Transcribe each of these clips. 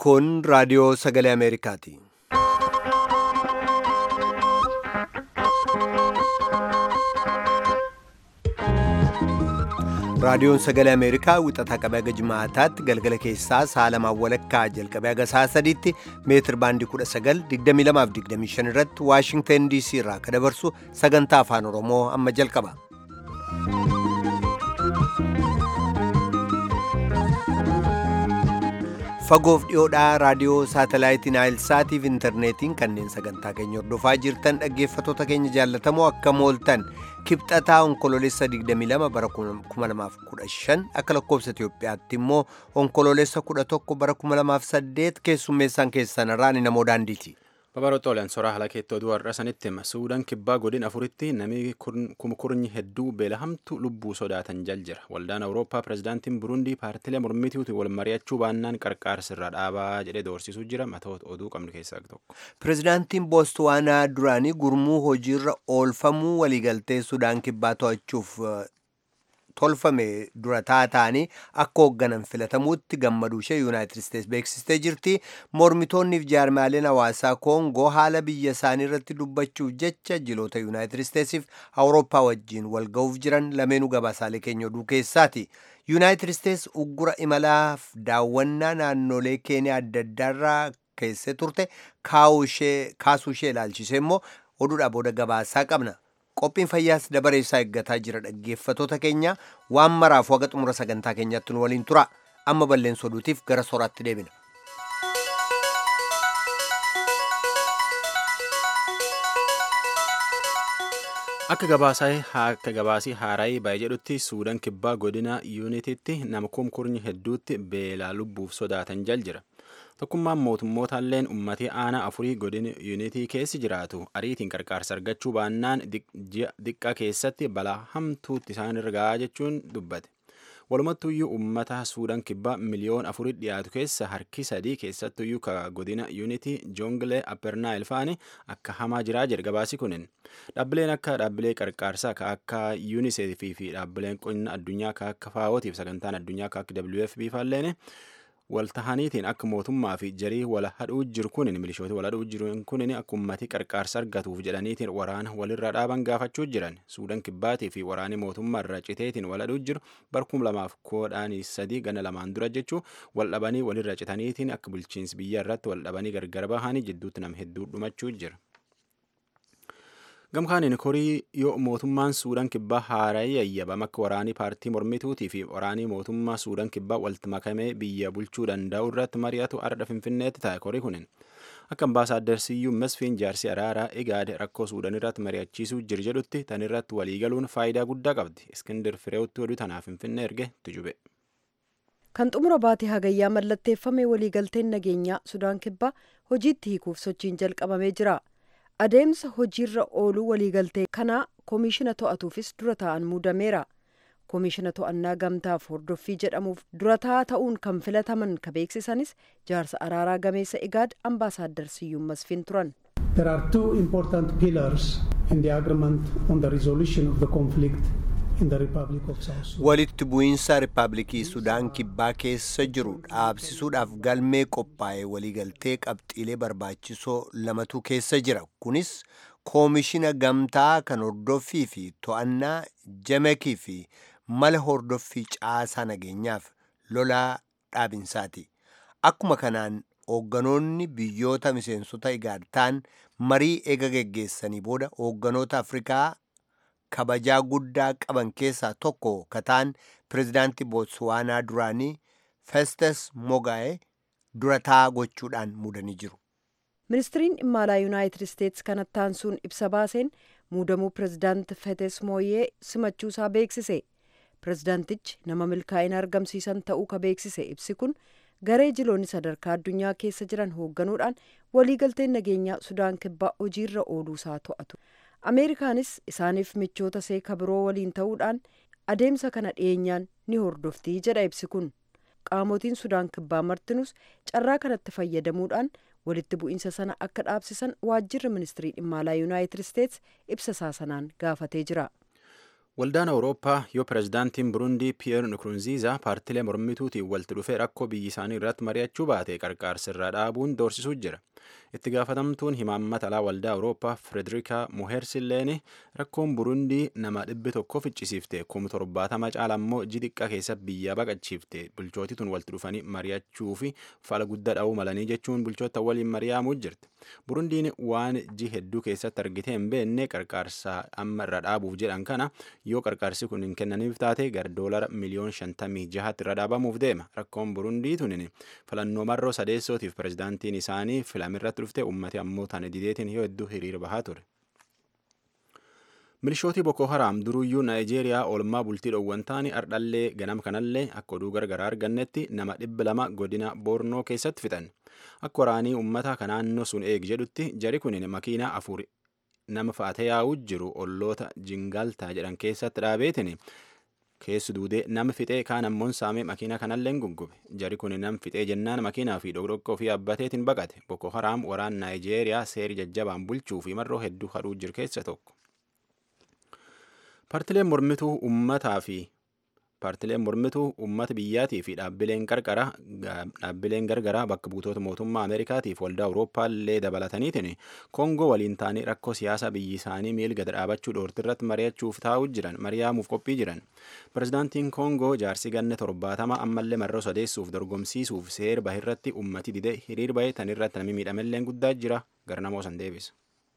Kun raadiyoo sagalee Ameerikaati. Raadiyoon sagalee Ameerikaa wixataa qabee haga jimaataatti galgala keessaa sa'a lamaan walakkaa jalqabee haga sa'a sadiitti meetir baandii 19,2225 irratti Waashingteen DC irraa kan dabarsu sagantaa afaan Oromoo amma jalqaba. Fagoof dhiyoodhaa raadiyoo saatalaayitii Naayilsaatiif intarneetiin kanneen sagantaa keenya hordofaa jirtan dhaggeeffatoota keenya jaallatamoo akka mooltan kibxataa onkoloolessa 22 bara 2015 akka lakkoofsa Itoophiyaatti immoo onkoloolessa 11 bara 2008 keessummeessaan keessan irraa ni namoo daandiiti. Babarootooleen soraa haala keettoo oduu har'a sanitti hima. Suudaan kibbaa godina afuritti namni kumkurnyi hedduu beelahamtu lubbuu sodaatan jal jira. Waldaan Awurooppaa pirezidaantiin Burundii paartilee mormitiitu wal mari'achuu baannaan qarqaarsirra dhaabaa jedhee doorsisuu jira. Matoota oduu qabnu keessaa tokko. Pirezidaantiin Boostwaanaa duraanii gurmuu hojiirra oolfamuu waliigaltee Sudaan kibbaa to'achuuf tolfame dura taa'anii akka hoogganan filatamuutti gammaduu ishee yuunaayitid isteets beeksistee jirti mormitoonniif jaarmaaleen hawaasaa koongoo haala biyya isaanii irratti dubbachuuf jecha jiloota yuunaayitid isteetsiif awurooppaa wajjiin wal ga'uuf jiran lameenuu gabaasaalee keenya oduu keessaati yuunaayitid isteets uggura imalaaf daawwannaa naannolee keeniyaa adda addaarraa keessee turte kaasuu ishee ilaalchise immoo oduudhaa booda gabaasaa qabna. qophiin fayyaas dabareessaa eeggataa jira dhaggeeffatoota keenya waan maraaf waga xumura sagantaa keenyaatti nu waliin tura amma balleessa oduutiif gara soraatti deebina. Akka gabaasii haaraayii baay'ee jedhutti suudaan kibbaa godina yuunitiitti nama kumkurnyi hedduutti beelaa lubbuuf sodaatan jal jira. tokkummaan mootummootalleen ummatii aanaa afurii godina yuunitii keessi jiraatu ariitiin qarqaarsa argachuu baannaan diqqaa keessatti balaa hamtuutti isaan irraa jechuun dubbate. Walumattuyyuu uummata suudaan kibbaa miliyoon afurii dhiyaatu keessa harki sadii keessattuyyuu ka godina yuunitii joongilee appernaayil fa'anii akka hamaa jiraa jedhe gabaasi kunin. Dhaabbileen akka dhaabbilee qarqaarsaa ka akka yuuniseefii fi dhaabbileen qonna addunyaa ka akka faawootiif sagantaan addunyaa ka akka WFP faalleen waltahaniitiin akka mootummaa fi jarii wal hadhuu jiru kunin milishooti wal hadhuu jiru kunin akka ummati qarqaarsa argatuuf jedhaniitiin waraana walirra dhaaban gaafachuu jiran suudaan kibbaatii fi waraani mootummaa irra citeetiin wal hadhuu jiru barkum lamaaf koodhaanii sadii gana lamaan dura jechuu wal dhabanii walirra citaniitiin akka bulchiinsi biyya irratti wal dhabanii gargar bahanii jidduutti nam hedduu dhumachuu jira. gamkaaniin korii yoo mootummaan suudaan kibbaa haara'ee yayyabama akka waraanii paartii mormituutii fi waraanii mootummaa suudaan kibbaa walitti makamee biyya bulchuu danda'u irratti mari'atu ardha finfinneetti taa'e korii kunin akka ambaasaaddar siyyuu mesfiin jaarsi araaraa egaade rakkoo suudaan irratti mari'achiisuu jir jedhutti tan irratti waliigaluun faayidaa guddaa qabdi iskindir fireewutti oduu tanaaf finfinnee erge tujube. kan xumura baatee hagayyaa mallatteeffame waliigalteen nageenyaa sudaan kibbaa hojiitti hiikuuf sochiin jalqabamee jira. adeemsa hojiirra ooluu waliigaltee kanaa koomishina to'atuufis dura ta'an muudameera koomishina to'annaa gamtaaf hordoffii jedhamuuf dura taa'aa ta'uun kan filataman ka beeksisanis jaarsa araaraa gameessa igaad ambaasaaddar siyyuum masfiin turan. There are two important pillars in the agreement on the resolution of the conflict in the Republic of South Sudan. Walitti bu'iinsa Riippaabilikii Sudaan kibbaa keessa jiru dhaabsisuudhaaf galmee qophaa'e waliigaltee qabxiilee barbaachisoo lamatu keessa jira. Kunis koomishina gamtaa kan hordoffii fi to'annaa jamekii fi mala hordoffii caasaa nageenyaaf lolaa dhaabinsaati. Akkuma kanaan hoogganoonni biyyoota miseensota igaad ta'an marii eega geggeessanii booda hoogganoota Afrikaa kabajaa guddaa qaban keessaa tokko kataan pirezidaantii bootswaanaa duraanii festus mogaa'e durataa gochuudhaan muudanii jiru. ministiriin dhimma alaa yuunaayitid isteets kanatti aansuun ibsa baaseen muudamuu pirezidaanti fetes mooyyee simachuusaa beeksise pirezidaantichi nama milkaa'ina argamsiisan ta'uu ka beeksise ibsi kun garee jiloonni sadarkaa addunyaa keessa jiran hoogganuudhaan waliigalteen nageenyaa sudaan kibbaa hojiirra ooluusaa to'atu. ameerikaanis isaaniif michoota seeka biroo waliin ta'uudhaan adeemsa kana dhiyeenyaan ni hordoftii jedha ibsi kun qaamotiin sudaan kibbaa martinus carraa kanatti fayyadamuudhaan walitti bu'iinsa sana akka dhaabsisan waajjirri ministirii dhimma alaa yuunaayitid isteets ibsa isaa sanaan gaafatee jira. Waldaan Awurooppaa yoo pirezidaantiin Burundii Piyeer Nkurunziizaa paartilee mormituutiin walitti dhufee rakkoo biyyi isaanii irratti mari'achuu baate qarqaarsa irraa dhaabuun doorsisuu jira. Itti gaafatamtuun himaammata alaa waldaa Awurooppaa Firederika Muheersilleen rakkoon Burundii nama dhibbi tokko ficcisiifte kuma torbaatama caala immoo jixiqqa keessa biyya baqachiifte bulchootii tun walitti dhufanii mari'achuu fi fala guddaa dha'uu malanii jechuun bulchoota waliin mari'amuu jirti. Burundiin waan ji hedduu keessatti argitee hin beekne qarqaarsa amma irra dhaabuuf jedhan kana yoo qarqaarsi kun hin kennaniif taate gara doolara miliyoon shantamii jahatti irra dhaabamuuf deema rakkoon burundii tunin filannoo marroo sadeessootiif pirezidaantiin isaanii filamirratti dhufte ummati ammoo tana dideetiin yoo hedduu hiriira bahaa ture. Milishootii Boko Haram duruyyuu Naayijeeriyaa oolmaa bultii dhoowwan taanii ardhallee ganama kanallee akka oduu gargaraa argannetti nama dhibba lama godina Boornoo keessatti fixan. Akka waraanii uummata ka naannoo sun eeg jedhutti jari kunin makiinaa afur nama faate yaa'uu jiru olloota jingaaltaa jedhan keessatti dhaabeetin keessu duudee nama fixee kaan ammoon saamee makiina kanallee guggube jari kun nam fixee jennaan makiinaa fi dhoqdhoqqoo fi abbateetiin baqate boko haraam waraan naayijeeriyaa seeri jajjabaan bulchuu fi marroo hedduu hadhuu jiru keessa tokko. Paartileen mormituu uummataa fi paartileen mormituu uummata biyyaatii fi dhaabbileen qarqara dhaabbileen gargaraa bakka buutota mootummaa ameerikaatiif waldaa awurooppaa illee dabalataniitiin koongoo waliin taanii rakkoo siyaasa biyyi isaanii miilga dhaabachuu dhoortirratti mari'achuuf taa'uu jiran mari'amuuf qophii jiran pirezidaantiin koongoo jaarsi ganne torbaatama ammallee marroo sadeessuuf dorgomsiisuuf seer bahirratti ummati dide hiriir bahee tanirratti namni miidhamelleen guddaa jira garnamoo san deebisa.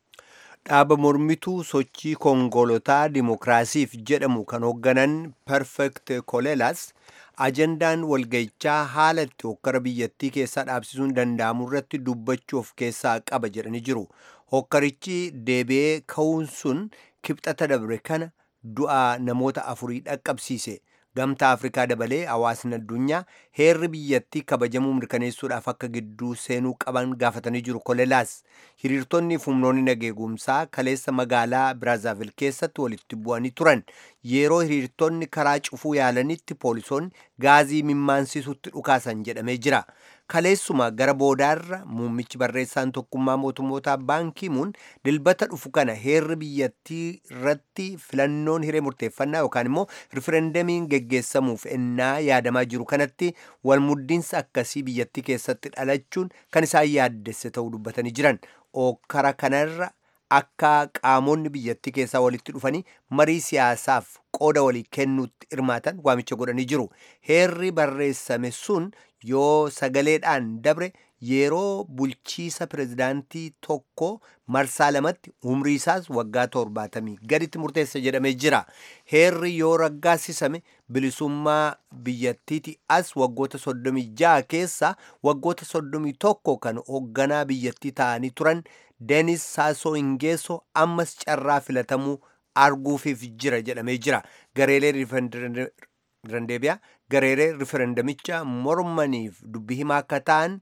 dhaaba mormituu sochii kongolotaa dimokiraasiif jedhamu kan hoogganan perfect kolelas ajandaan walgayichaa haala itti hokkara biyyattii keessaa dhaabsisuun danda'amu irratti dubbachuu of keessaa qaba jedhanii jiru hokkarichi deebi'ee ka'uun sun kibxata dabre kana du'a namoota afurii dhaqqabsiise gamtaa afrikaa dabalee hawaasni addunyaa heerri biyyattii kabajamuu mirkaneessuudhaaf akka gidduu seenuu qaban gaafatanii jiru kolelaas hiriirtonni fi humnoonni nageegumsaa kaleessa magaalaa biraazaavil keessatti walitti bu'anii turan yeroo hiriirtonni karaa cufuu yaalanitti poolisoonni gaazii mimmaansiisutti dhukaasan jedhamee jira kaleessuma gara boodaarra muummichi barreessaan tokkummaa mootummoota baankiimuun dilbata dhufu kana heerri biyyattii irratti filannoon hiree murteeffannaa yookaan immoo riferendamiin geggeessamuuf ennaa yaadamaa jiru kanatti walmuddiinsa akkasii biyyattii keessatti dhalachuun kan isaan yaaddesse ta'uu dubbatanii jiran okkara kanarra akka qaamonni biyyattii keessaa walitti dhufanii marii siyaasaaf qooda walii kennuutti hirmaatan waamicha godhanii jiru heerri barreessame sun yoo sagaleedhaan dabre yeroo bulchiisa pirezidaantii tokko marsaa lamatti umrii isaas waggaa torbaatamii gaditti murteessa jedhamee jira heerri yoo raggaasisame bilisummaa biyyattiiti as waggoota soddomii ja'a keessa waggoota soddomii tokko kan hoogganaa biyyattii ta'anii turan denis saasoo ingeessoo ammas carraa filatamuu arguufiif jira jedhamee jira gareelee riferendeemiyaa gareelee riferendamicha mormaniif dubbii himaa akka ta'an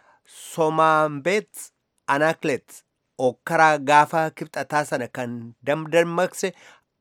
somaambeet anaklet okkaraa gaafa kibxataa sana kan damdammaqse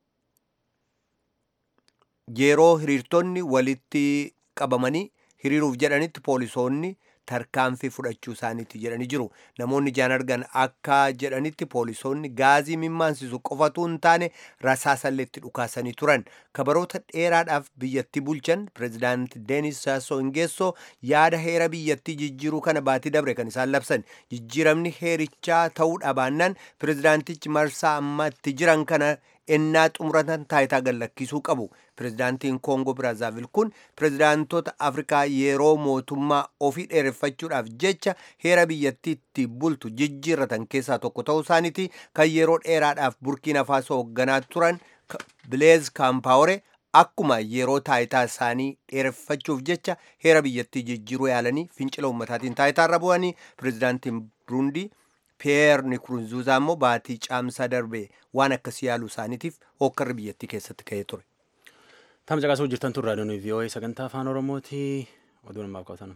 yeroo hiriirtonni walitti qabamanii hiriiruuf jedhanitti poolisoonni tarkaanfii fudhachuu isaaniitti jedhanii jiru namoonni ijaan argan akka jedhanitti poolisoonni gaazii mimmaansisu qofatu hin taane rasaasallee itti dhukaasanii turan kabaroota dheeraadhaaf biyyattii bulchan pirezidaanti deenis saasoo ingeessoo yaada heera biyyattii jijjiiruu kana baatii dabre kan isaan labsan jijjiiramni heerichaa ta'uu dhabaannaan pirezidaantichi marsaa ammatti jiran kana ennaa xumuratan taayitaa gallakkisuu qabu pirezidaantiin koongoo biraazaavil kun pirezidaantota afrikaa yeroo mootummaa ofii dheereffachuudhaaf jecha heera biyyattiitti bultu jijjiirratan keessaa tokko ta'uu isaaniiti kan yeroo dheeraadhaaf burkiina faasoo hoogganaa turan bileez kaampaawore akkuma yeroo taayitaa isaanii dheereffachuuf jecha heera biyyattii jijjiiruu yaalanii fincila ummataatiin taayitaarra bu'anii pirezidaantiin burundii piyeer nikurunzuuzaa immoo baatii caamsaa darbe waan akkasii yaaluu isaaniitiif hokkarri biyyattii keessatti ka'ee ture. Tam caqasuu jirtan tun raadiyoon VOA sagantaa afaan Oromooti oduu namaaf qabatan.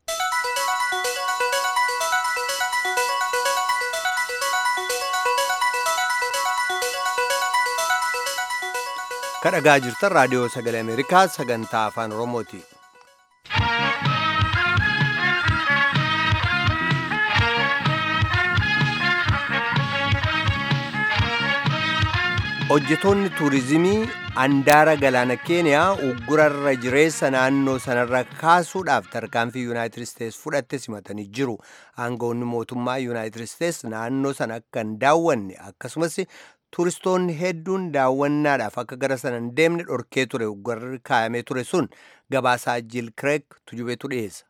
kadhagaa jirtan raadiyoo sagalee ameerikaa sagantaa afaan oromooti. hojjetoonni tuurizimii andaara galaana keeniyaa uggurarra jireessa naannoo sanarra kaasuudhaaf tarkaanfii yuunaayitid isteets fudhatte simatanii jiru aangawoonni mootummaa yuunaayitid isteets naannoo sana akka hin daawwanne akkasumas tuuristoonni hedduun daawwannaadhaaf akka gara sana hin deemne dhorkee ture uggurri kaayamee ture sun gabaasaa jiil kireeg tujubeetu dhiyeessa.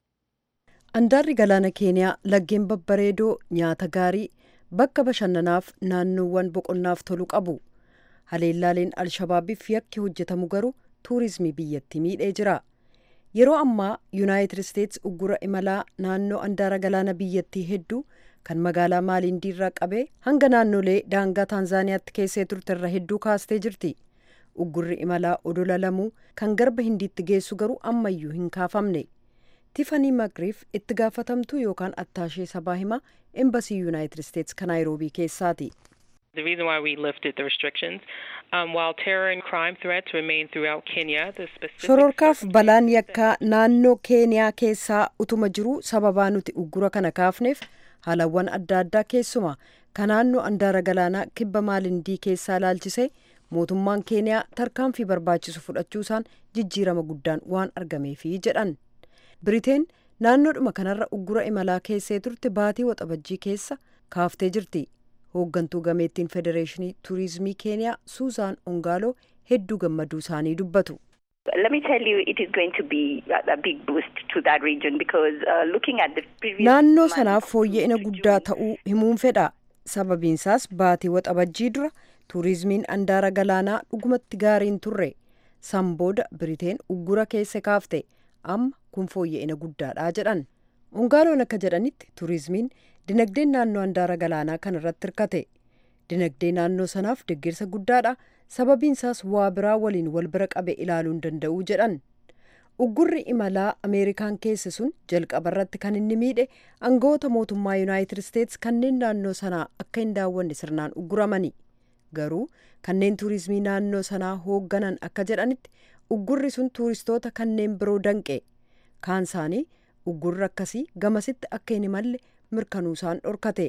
andaarri galaana keeniyaa laggeen babbareedoo nyaata gaarii bakka bashannanaaf naannoowwan boqonnaaf tolu qabu haleellaaleen alshabaabiif yakki hojjetamu garuu tuurizimii biyyatti miidhee jira yeroo ammaa yuunaayitid isteets uggura imalaa naannoo andaara galaana biyyattii hedduu kan magaalaa maaliindiirraa qabee hanga naannolee daangaa taanzaaniyaatti keessee turterra hedduu kaastee jirti uggurri imalaa odola lamuu kan garba hindiitti geessu garuu ammayyuu hin kaafamne tifanii magriif itti gaafatamtuu yookaan attaashee sabaa himaa embasii yuunaayitid isteets kan naayiroobii keessaati. The reason why we lifted the restrictions, um, while terror and crime threats remain throughout Kenya, the specific shororkaaf balaan yakkaa naannoo keeniyaa keessaa utuma jiru sababaa nuti uggura kana kaafneef haalawwan adda addaa keessuma kan naannoo andaara galaanaa kibba maalindii keessaa laalchisee mootummaan keeniyaa tarkaanfii barbaachisu fudhachuusaan jijjiirama guddaan waan argameefi jedhan biriteen naannoodhuma kanarra uggura imalaa keessee turte baatii waxabajjii keessa kaaftee jirti hooggantuu gameettiin federeeshinii tuurizimii keeniyaa suuzaan ongaaloo hedduu gammaduu isaanii dubbatu. Let me tell you, it is going to be a, a big boost to that region because uh, looking at the previous naannoo months sanaaf fooyya'ina to guddaa June, ta'uu himuun fedha sababiinsaas baatii waxabajjii dura tuurizimiin andaara galaanaa dhugumatti gaariin turre san booda biriteen uggura keessa kaafte amma kun fooyya'ina guddaadha jedhan ongaaloon akka jedhanitti tuurizimiin dinagdeen naannoo andaara galaanaa kan irratti hirkate dinagdee naannoo sanaaf deeggarsa guddaadha sababiinsaas waa biraa waliin wal bira qabe ilaaluu hin danda'u jedhan uggurri imalaa ameerikaan keesse sun jalqaba irratti kan inni miidhe aangawoota mootummaa yuunaayitid isteets kanneen naannoo sanaa akka hin daawwanne sirnaan ugguramani garuu kanneen tuurizimii naannoo sanaa hoogganan akka jedhanitti uggurri sun tuuristoota kanneen biroo danqe kaan isaanii uggurri akkasii gamasitti akka hin imalle mirkanuusaan dhorkate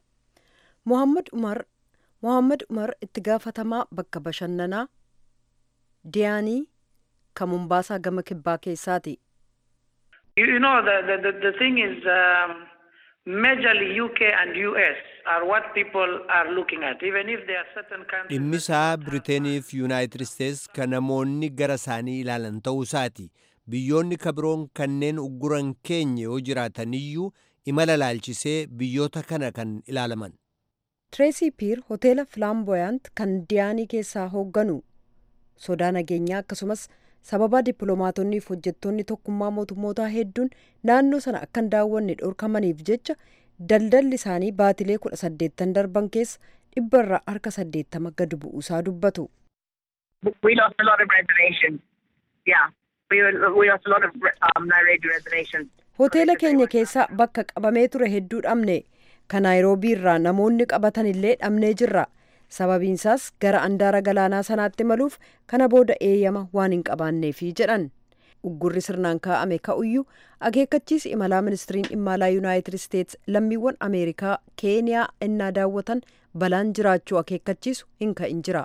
mohammad umar mohammad umar itti gaafatamaa bakka bashannanaa diyaanii kan mumbaasaa gama kibbaa keessaati You, you know, the, the, the, the thing is, um, majorly UK and US are what people are looking at, even if there are certain countries. dhimmisaa biriteeniif yuunaayitid isteets kan namoonni gara isaanii ilaalan ta'uu isaati biyyoonni kabiroon kanneen ugguran keenya yoo jiraataniyyuu imala laalchisee biyyoota kana kan ilaalaman tireesii piir hoteela filaamboyaant kan diyaanii keessaa hoogganu sodaa nageenyaa akkasumas sababa dippiloomaatonnii fi hojjettoonni tokkummaa mootummootaa hedduun naannoo sana akka hin daawwanne dhorkamaniif jecha daldalli isaanii baatilee kudha saddeettan darban keessa dhibba irraa harka saddeettama gad bu'uusaa dubbatu. we lost a lot of reservations. Yeah, we were, we lost a lot of um, Nairobi reservations. hoteela keenya keessaa bakka qabamee ture hedduu dhabne kan naayiroobii irraa namoonni qabatan illee dhabnee jirra sababiinsaas gara andaara galaanaa sanaatti maluuf kana booda eeyyama waan hin qabaanneefi jedhan uggurri sirnaan kaa'ame ka'uyyuu akeekkachiisi imalaa ministiriin dhimma alaa yuunaayitid isteets lammiiwwan ameerikaa keeniyaa innaa daawwatan balaan jiraachuu akeekkachiisu hin ka'in jira.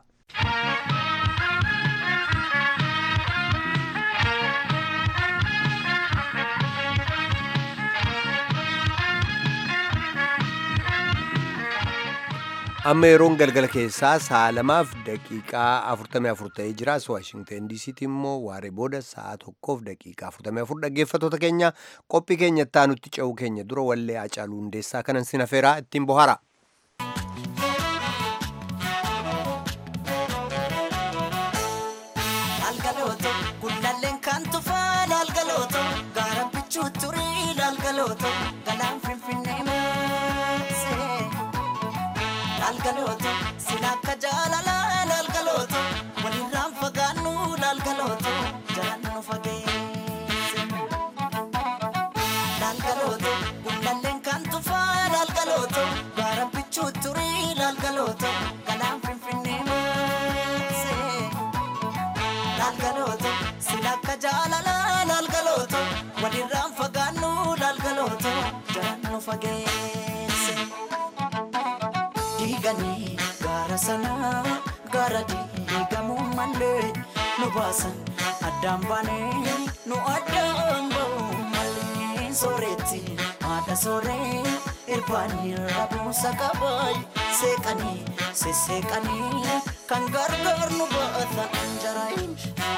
amma yeroon galgala keessaa sa'a lamaaf daqiiqaa 44 ta'ee jira as waashingten diisiitti immoo waaree booda sa'a tokkoof daqiiqaa 44 dhaggeeffatoota keenya qophii keenya ittaanutti ce'uu keenya dura wallee acaaluu hundeessaa kanan sin afeeraa ittiin bohara. Algalooto gullalleen kan tufaan algalooto gaara bichuu turii algalooto galaan finfinnee maasee algalooto sila akka jaalalaan algalooto walirraan fagaannu algalooto jalaan nu fageesse algalooto gullalleen kan tufaan algalooto gaara bichuu turii algalooto galaan finfinnee maasee. lalgalooto silakka jaalalaa lalgalooto walirraan fagaannu lalgalooto jalaan nu fageesse diiganii gaara sanaa irra diigamuu malee nu baasan addaan baanee nu addaan ba'uu malee sooretti haadha sooree irbaanii rabuusa qabaay seeqanii sesseeqanii kan gargaar nu baata anjaraayin.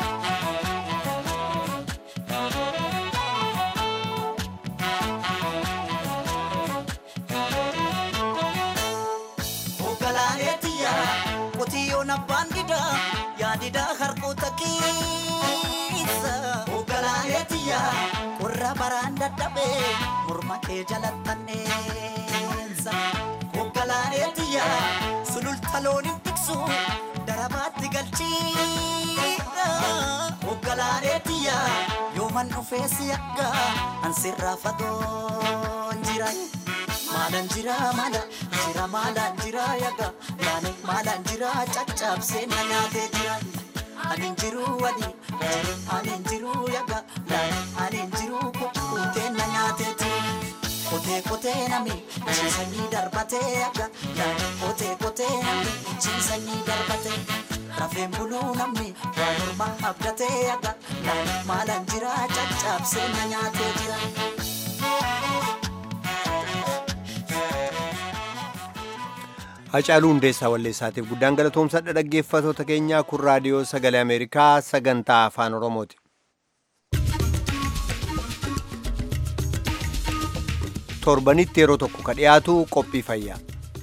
Hoogganaaneetiya qotiyyoon abbaan didaa yaadidaa harkoota keessa. Hoogganaaneetiya qorra baraan dadhabee morma kee jalattanneessa. Hoogganaaneetiya sululta looniin tiksu darabaatti galchiidha. Hoogganaaneetiya yooman dhufee si akka ansirraa fagoon jira. Maalaan jira maala jira maalaan jira yaga yaani maalaan jira caccabsee na nyaatee jira. Ani jiru wali ani jiru yaga yaani ani jiru kukkutee na nyaatee jira. Kotee kotee nami ciisanii darbatee yaga yaani kotee kotee nami ciisanii darbatee. Rafeen buluu namni waa morma abdatee yaga yaani maalaan jira caccabsee na nyaatee jira. Hacaaluu Hundeessaa Walleessaatiif guddaan galatoomsadha dhaggeeffatoota keenyaa kun raadiyoo sagalee Ameerikaa sagantaa afaan Oromooti. Torbanitti yeroo tokko ka dhiyaatu qophii fayyaa.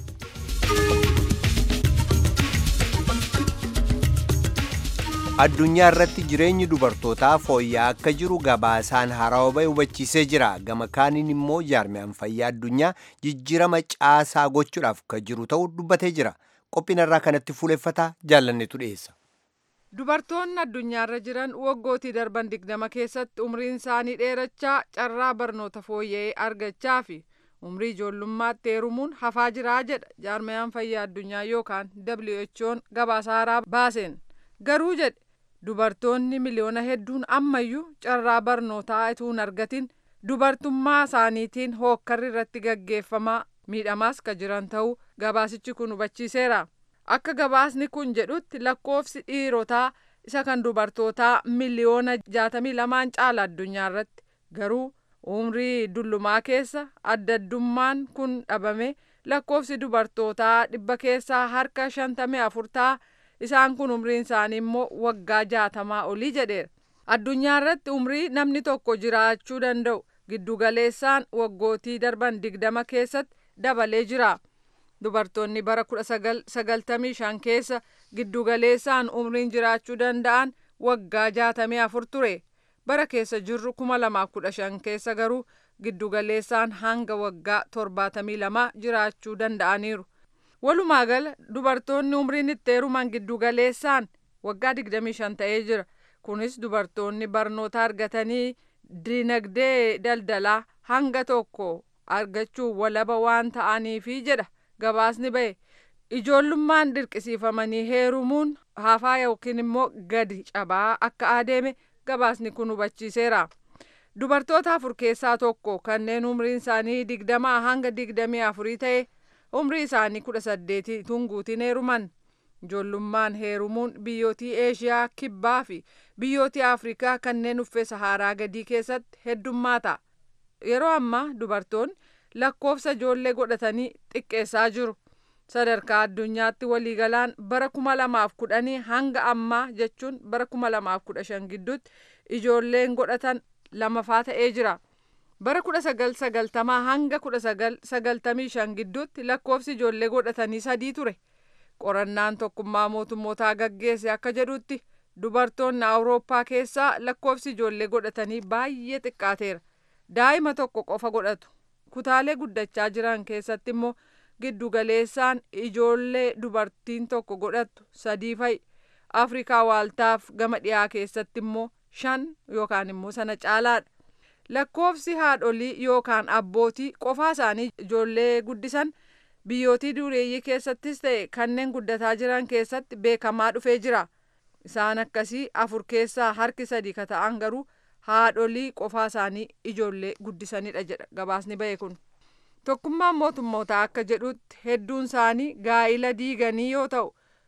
Addunyaa irratti jireenyi dubartootaa fooyya'aa akka jiru gabaasaan haarawaa bahe hubachiisee jira. Gama kaaniin immoo jaarmiyaan fayyaa addunyaa jijjiirama caasaa gochuudhaaf kan jiru ta'uu dubbatee jira. Qophiin irraa kanatti fuuleffataa jaallannetu dhiyeessa. Dubartoonni addunyaarra jiran waggootii darban digdama keessatti umriin isaanii dheerachaa carraa barnoota fooyya'ee argachaa fi umrii ijoollummaatti heerumuun hafaa jiraa jedha jaarmiyaan fayyaa addunyaa yookaan WHO'n gabaasa haaraa baaseen. Garuu jedhe dubartoonni miliyoona hedduun ammayyuu carraa barnootaa utuu hin argatin dubartummaa isaaniitiin hookkarri irratti gaggeeffamaa miidhamaas ka jiran ta'uu gabaasichi kun hubachiiseera. Akka gabaasni kun jedhutti lakkoofsi dhiirotaa isa kan dubartootaa miliyoona jaatamii lamaan caala addunyaa irratti garuu umrii dullumaa keessa addaddummaan kun dhabame lakkoofsi dubartootaa dhibba keessaa harka shantamii afur ta'a. isaan kun umriin isaanii immoo waggaa jaatamaa olii jedheera. Addunyaa irratti umrii namni tokko jiraachuu danda'u giddugaleessaan waggootii darban digdama keessatti dabalee jira. Dubartoonni bara kudha sagal sagaltamii shan keessa giddugaleessaan umriin jiraachuu danda'an waggaa jaatamii afur ture. Bara keessa jirru kuma lamaaf kudha shan keessa garuu giddugaleessaan hanga waggaa torbaatamii lama jiraachuu danda'aniiru. Walumaa gala dubartoonni umriin itti heeruman giddugaleessaan waggaa 25 ta'ee jira. Kunis dubartoonni barnoota argatanii dinagdee daldalaa hanga tokko argachuu walaba waan ta'aniifi jedha gabaasni bahe. Ijoollummaan dirqisiifamanii heerumuun hafaa yookiin immoo gadi cabaa akka adeeme gabaasni kun hubachiiseera. Dubartoota afur keessaa tokko kanneen umriin isaanii digdamaa hanga digdamii afurii ta'e umrii isaanii kudha saddeetii tunguutiin heeruman ijoollummaan heerumuun biyyootii eeshiyaa kibbaa fi biyyootii afrikaa kanneen uffee saharaa gadii keessatti heddummaata yeroo ammaa dubartoonni lakkoofsa ijoollee godhatanii xiqqeessaa jiru sadarkaa addunyaatti waliigalaan bara kuma lamaaf kudhanii hanga ammaa jechuun bara kuma lamaaf kudha shan gidduutti ijoolleen godhatan lamafaa ta'ee jira. bara kudha sagal sagaltamaa hanga kudha sagal sagaltamii shan gidduutti lakkoofsi ijoollee godhatanii sadii ture qorannaan tokkummaa mootummootaa gaggeesse akka jedhutti dubartoonni awurooppaa keessaa lakkoofsi ijoollee godhatanii baay'ee xiqqaateera daa'ima tokko qofa godhatu kutaalee guddachaa jiran keessatti immoo giddugaleessaan ijoollee dubartiin tokko godhattu sadii fa'i afrikaa waaltaaf gama dhiyaa keessatti immoo shan yookaan immoo sana caalaadha. lakkoofsi haadholii yookaan abbootii qofaa isaanii ijoollee guddisan biyyootii dureeyyii keessattis ta'e kanneen guddataa jiran keessatti beekamaa dhufee jira isaan akkasii afur keessaa harki sadii ka ta'an garuu haadholii qofaa isaanii ijoollee guddisanidha jedha gabaasni bahe kun tokkummaan mootummootaa akka jedhutti hedduun isaanii gaa'ila diiganii yoo ta'u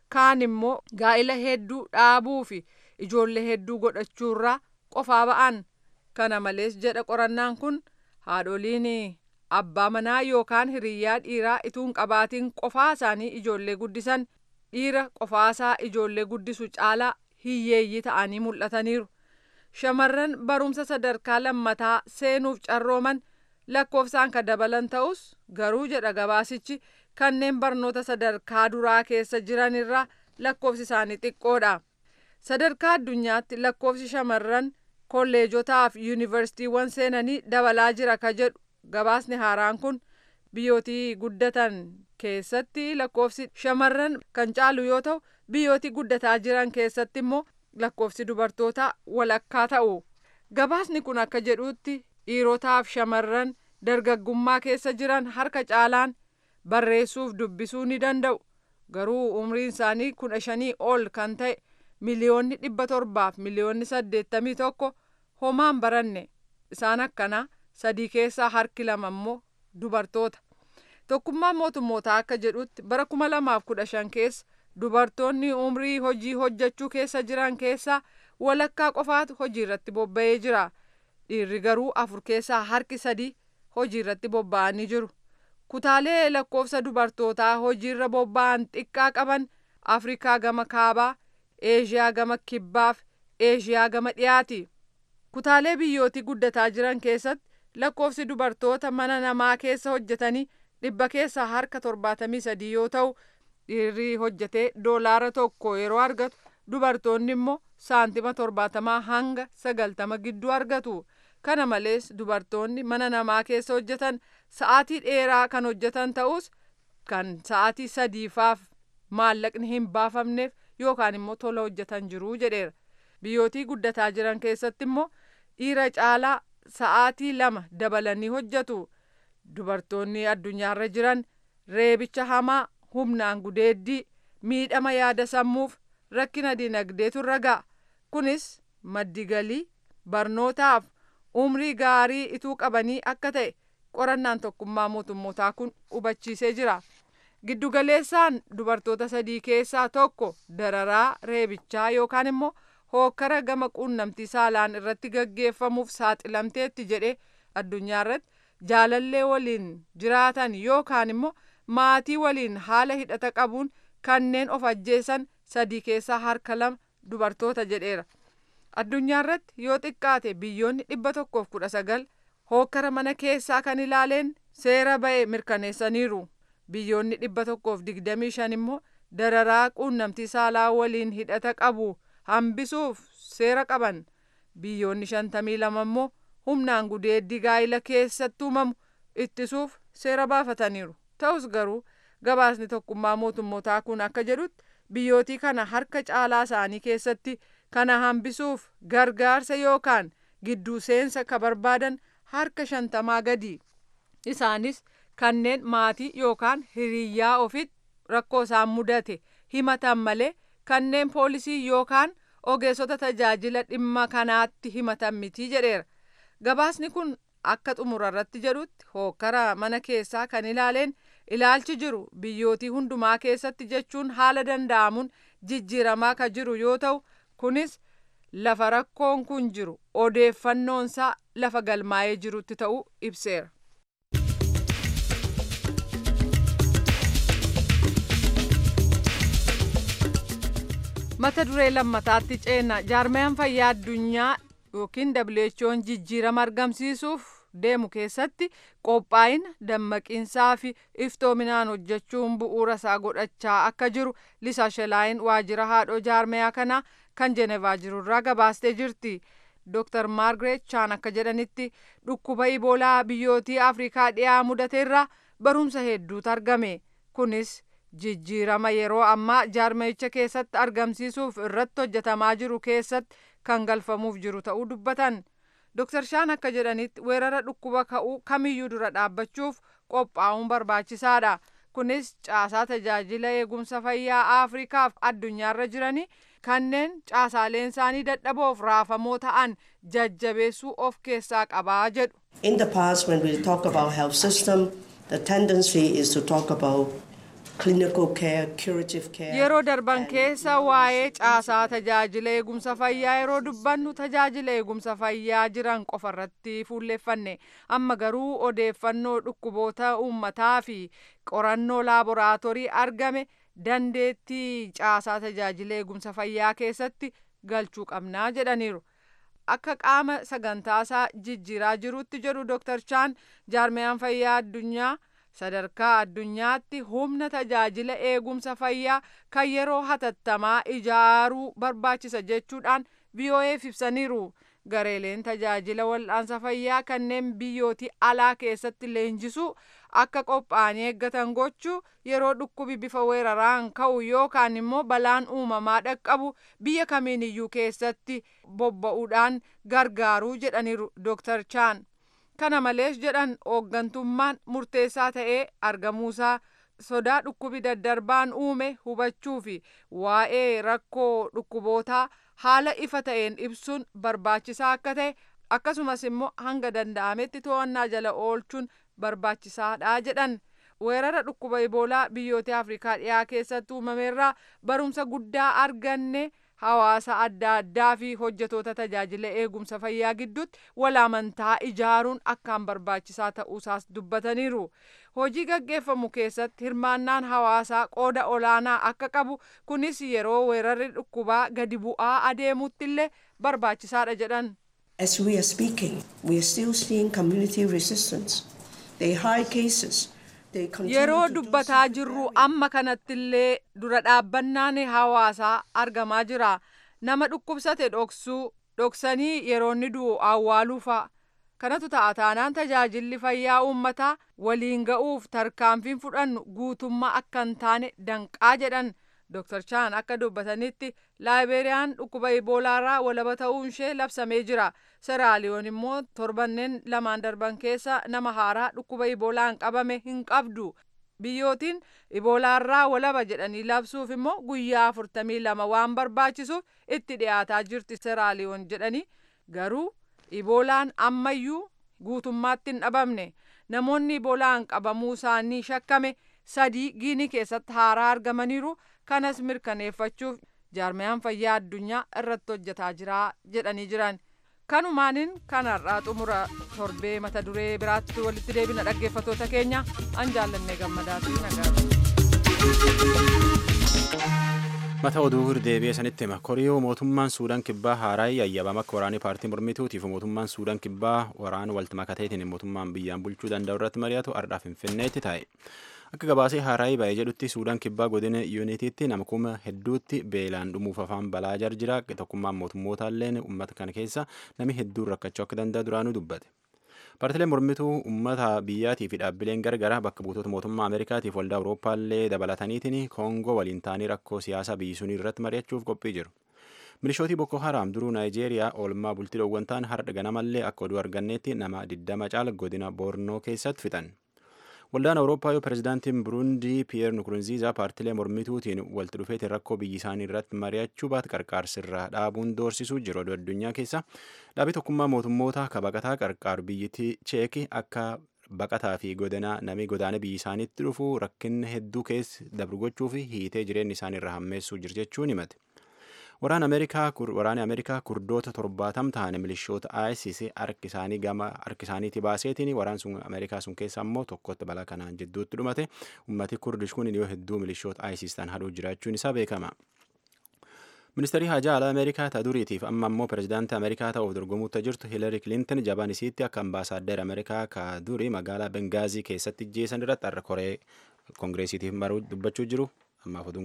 kaan immoo gaa'ila hedduu dhaabuu fi ijoollee hedduu godhachuurraa qofaa ba'an kana malees jedha qorannaan kun haadholiin abbaa manaa yookaan hiriyyaa dhiiraa ituun qabaatiin qofaa isaanii ijoollee guddisan dhiira qofaasaa ijoollee guddisu caalaa hiyyeeyyii ta'anii mul'ataniiru. Shamarran barumsa sadarkaa lammataa seenuuf carrooman lakkoofsaan kan dabalan ta'us garuu jedha gabaasichi kanneen barnoota sadarkaa duraa keessa jiran irraa lakkoofsi isaanii xiqqoodha. Sadarkaa addunyaatti lakkoofsi shamarran kolleejotaa fi yuunivarsiitiiwwan seenanii dabalaa jira ka jedhu gabaasni haaraan kun biyyootii guddatan keessatti lakkoofsi shamarran kan caalu yoo ta'u biyyootii guddataa jiran keessatti immoo lakkoofsi dubartootaa walakkaa ta'u. Gabaasni kun akka jedhutti dhiirotaaf shamarran dargaggummaa keessa jiran harka caalaan barreessuuf dubbisuu ni danda'u. Garuu umriin isaanii kudha shanii ol kan ta'e miliyoonni dhibba torbaaf miliyoonni saddeettamii tokko homaan baranne isaan akkanaa sadii keessaa harki lama immoo dubartoota. Tokkummaan mootummootaa akka jedhutti bara kuma lamaaf kudha shan keessa dubartoonni umrii hojii hojjechuu keessa jiran keessaa walakkaa qofaatu hojii irratti bobba'ee jira. Dhiirri garuu afur keessaa harki sadii hojii irratti bobba'anii jiru. Kutaalee lakkoofsa dubartootaa hojiirra bobba'an xiqqaa qaban Afrikaa gama kaabaa, Eeshiyaa gama kibbaaf, Eeshiyaa gama dhiyaati. Kutaalee biyyootii guddataa jiran keessatti lakkoofsi dubartoota mana namaa keessa hojjetanii dhibba keessaa harka torbaatamii sadii yoo ta'u dhiirri hojjetee doolaara tokko yeroo argatu dubartoonni immoo saantima torbaatamaa hanga sagaltama gidduu argatu. Kana malees dubartoonni mana namaa keessa hojjetan sa'aatii dheeraa kan hojjetan ta'us kan sa'aatii sadiifaaf maallaqni hin baafamneef yookaan immoo tola hojjetan jiru jedheera. Biyyootii guddataa jiran keessatti immoo dhiira caalaa sa'aatii lama dabalanii hojjetu. Dubartoonni addunyaarra jiran reebicha hamaa humnaan gudeeddii miidhama yaada sammuuf rakkina dinagdeetu irra ga'a. Kunis maddi galii barnootaaf umrii gaarii ituu qabanii akka ta'e qorannaan tokkummaa mootummootaa kun hubachiisee jira. Giddugaleessaan dubartoota sadii keessaa tokko dararaa reebichaa yookaan immoo hookkara gama quunnamtii saalaan irratti gaggeeffamuuf saaxilamteetti jedhee addunyaa irratti jaalallee waliin jiraatan yookaan immoo maatii waliin haala hidhata qabuun kanneen of ajjeesan sadii keessaa harka lama dubartoota jedheera. Addunyaa irratti yoo xiqqaate biyyoonni dhibba tokkoof kudha sagal hookkara mana keessaa kan ilaaleen seera ba'e mirkaneessaniiru. Biyyoonni dhibba tokkoof digdamii shan immoo dararaa quunnamtii saalaa waliin hidhata qabu hambisuuf seera qaban. Biyyoonni shantamii lama immoo humnaan gudeeddii gaa'ila keessatti uumamu ittisuuf seera baafataniiru. Ta'us garuu gabaasni tokkummaa mootummootaa kun akka jedhutti biyyootii kana harka caalaa isaanii keessatti kana hambisuuf gargaarsa yookaan gidduu seensa ka barbaadan harka shantamaa gadi. Isaanis kanneen maatii yookaan hiriyyaa ofitti rakkoo isaan mudate himatan malee kanneen poolisii yookaan ogeessota tajaajila dhimma kanaatti himatan miti jedheera. Gabaasni kun akka xumura irratti jedhutti hookkara mana keessaa kan ilaaleen ilaalchi jiru biyyootii hundumaa keessatti jechuun haala danda'amuun jijjiiramaa ka jiru yoo ta'u kunis lafa rakkoon kun jiru odeeffannoonsaa lafa galmaa'ee jirutti ta'uu ibseera. mata duree lammataatti ceena jaarmayaan fayyaa addunyaa yookiin WHO'n jijjiirama argamsiisuuf deemu keessatti qophaa'ina dammaqiinsaa fi iftoominaan hojjechuun bu'uura isaa godhachaa akka jiru lisaa shelaayin waajjira haadhoo jaarmayaa kanaa kan jenevaa jirurraa gabaastee jirti. Dr. Margaret Chan akka jedhanitti dhukkuba iboolaa biyyootii Afrikaa dhiyaa mudateerraa barumsa hedduutu argame. Kunis jijjiirama yeroo ammaa jaarmayicha keessatti argamsiisuuf irratti hojjetamaa jiru keessatti kan galfamuuf jiru ta'uu dubbatan. Dr. Shaan akka jedhanitti weerara dhukkuba ka'uu kamiyyuu dura dhaabbachuuf qophaa'uun barbaachisaadha. Kunis caasaa tajaajila eegumsa fayyaa Afrikaaf addunyaarra jiranii kanneen caasaaleen isaanii dadhaboof raafamoo ta'an jajjabeessuu of keessaa qabaa jedhu. In the past when we talk about health system, the tendency is to talk about clinical care, curative care. Yeroo darban keessa waa'ee caasaa tajaajila eegumsa fayyaa yeroo dubbannu tajaajila eegumsa fayyaa jiran qofa irratti fuulleeffanne amma garuu odeeffannoo dhukkuboota uummataa fi qorannoo laaboraatoorii argame dandeettii caasaa tajaajila eegumsa fayyaa keessatti galchuu qabnaa jedhaniiru. Akka qaama sagantaasaa jijjiiraa jirutti jedhu Dr. Chaan jaarmiyaan fayyaa addunyaa sadarkaa addunyaatti humna tajaajila eegumsa fayyaa kan yeroo hatattamaa ijaaruu barbaachisa jechuudhaan VOA'f ibsaniiru. Gareeleen tajaajila wal'aansa fayyaa kanneen biyyootii alaa keessatti leenjisuu akka qophaa'anii eeggatan gochuu yeroo dhukkubi bifa weeraraan ka'u yookaan immoo balaan uumamaa dhaqqabu biyya kamiin iyyuu keessatti bobba'uudhaan gargaaruu jedhaniiru Dr. Chaan. Kana malees jedhan hooggantummaan murteessaa ta'ee argamuusaa sodaa dhukkubi daddarbaan uume hubachuu fi waa'ee rakkoo dhukkubootaa haala ifa ta'een ibsuun barbaachisaa akka ta'e akkasumas immoo hanga danda'ametti to'annaa jala oolchuun barbaachisaadha jedhan. Weerara dhukkuba iboolaa biyyoota Afrikaa dhiyaa keessatti uumameerraa barumsa guddaa arganne hawaasa adda addaa fi hojjetoota tajaajila eegumsa fayyaa gidduutti wal amantaa ijaaruun akkaan barbaachisaa ta'uusaas dubbataniiru. Hojii gaggeeffamu keessatti hirmaannaan hawaasaa qooda olaanaa akka qabu kunis yeroo weerarri dhukkubaa gadi bu'aa adeemutti illee barbaachisaadha jedhan. As we are speaking, we are still seeing community resistance. They hide cases. Yeroo dubbataa jirru amma kanattillee dura dhaabbannaan hawaasaa argamaa jira. Nama dhukkubsate dhoksuu, dhoksanii yeroo inni du'u awwaaluu fa'a. Kanatu ta'a taanaan tajaajilli fayyaa uummataa waliin ga'uuf tarkaanfiin fudhannu guutummaa akka hin taane danqaa jedhan. Dr. Chaan akka dubbatanitti laayibeeriyaan dhukkuba iboolaarraa walaba ta'uun ishee labsamee jira. Seraaliyoon immoo torbanneen lamaan darban keessa nama haaraa dhukkuba iboolaan qabame hin qabdu. Biyyootiin iboolaarraa walaba jedhanii labsuuf immoo guyyaa afurtamii lama waan barbaachisuuf itti dhiyaataa jirti seraaliyoon jedhanii garuu iboolaan ammayyuu guutummaatti hin dhabamne. Namoonni iboolaan qabamuu isaanii shakkame sadii giinii keessatti haaraa argamaniiru. kanas mirkaneeffachuuf jaarmiyaan fayyaa addunyaa irratti hojjetaa jira jedhanii jiran kanumaanin kanarraa xumura torbee mata duree biraatti walitti deebina dhaggeeffatoota keenya an jaallannee gammadaa fi nagaa mata oduu deebi'ee sanitti hima koriyoo mootummaan suudaan kibbaa haaraa yayyabama akka waraanii paartii mormituutiif mootummaan suudaan kibbaa waraana walti makateetiin mootummaan biyyaan bulchuu danda'u irratti mari'atu ardhaa finfinneetti taa'e. akka gabaasee haaraa ba'ee jedhutti suudaan kibbaa godina yuunitiitti nama kuma hedduutti beelaan dhumuuf afaan balaa jira tokkummaan mootummootalleen uummata kana keessa nami hedduun rakkachuu akka danda'a duraanuu dubbate. Paartileen mormituu uummata biyyaatii fi dhaabbileen gargaraa bakka buutota mootummaa Ameerikaatiif waldaa Awurooppaallee dabalataniitiin Koongoo waliin ta'anii rakkoo siyaasaa biyyisuun irratti mari'achuuf qophii jiru. Milishootii Boko Haram duruu Naayijeeriyaa oolmaa bultii dhoowwantaan har'a ganamallee akka oduu arganneetti nama 20 caala godina Boornoo keessatti fixan. Waldaan Awurooppaa yoo pirezidaantiin Burundii Piyeer Nukurunziizaa paartilee mormituutiin walitti dhufeetiin rakkoo biyyi isaanii irratti mari'achuu baate qarqaarsirraa dhaabuun doorsisuu jiru oduu addunyaa keessa dhaabii tokkummaa mootummoota ka baqataa qarqaaru biyyittii Cheekii akka baqataa fi godanaa namni godaana biyyi isaaniitti dhufu rakkinna hedduu keessa dabru gochuu fi hiitee jireenya isaanii irra hammeessuu jiru jechuun himate. Waraana Ameerikaa waraanni Ameerikaa kurdoota torbaatam ta'an milishoota ISIS harki isaanii gama harki isaaniitti baaseetiin waraan sun Ameerikaa sun keessa ammoo tokkotti balaa kanaan jidduutti dhumate ummati kurdish kun yoo hedduu milishoota ISIS ta'an hadhuu jiraachuun isaa beekama. Ministeerri hajaa alaa Ameerikaa ta duriitiif amma ammoo pirezidaantii Ameerikaa ta'uuf dorgomuutti jirtu Hiilari Kilinton jabaan isiitti akka ambaasaaddar Ameerikaa ka duri magaalaa Bengaazii keessatti jeesan irratti har'a koree koongireesiitiif maruu dubbachuu jiru ammaaf oduun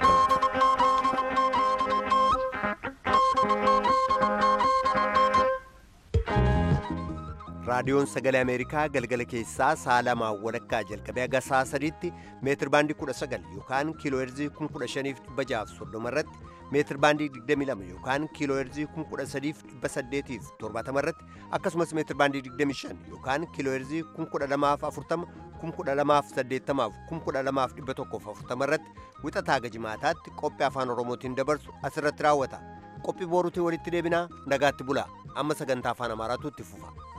raadiyoon sagalee ameerikaa galgala keessaa sa'a lamaa walakkaa jalqabee haga sa'a sadiitti meetir baandii 19 yookaan kiiloo heerzii 15,630 irratti meetir baandii 22 yookaan kiiloo heerzii 13,870 irratti akkasumas meetir baandii 25 yookaan kiiloo heerzii 1240 1280 1240 irratti wixataa gajimaataatti qophii afaan oromootiin dabarsu asirratti raawwata qophii booruutiin walitti deebinaa nagaatti bulaa amma sagantaa afaan amaaraatu itti fufa.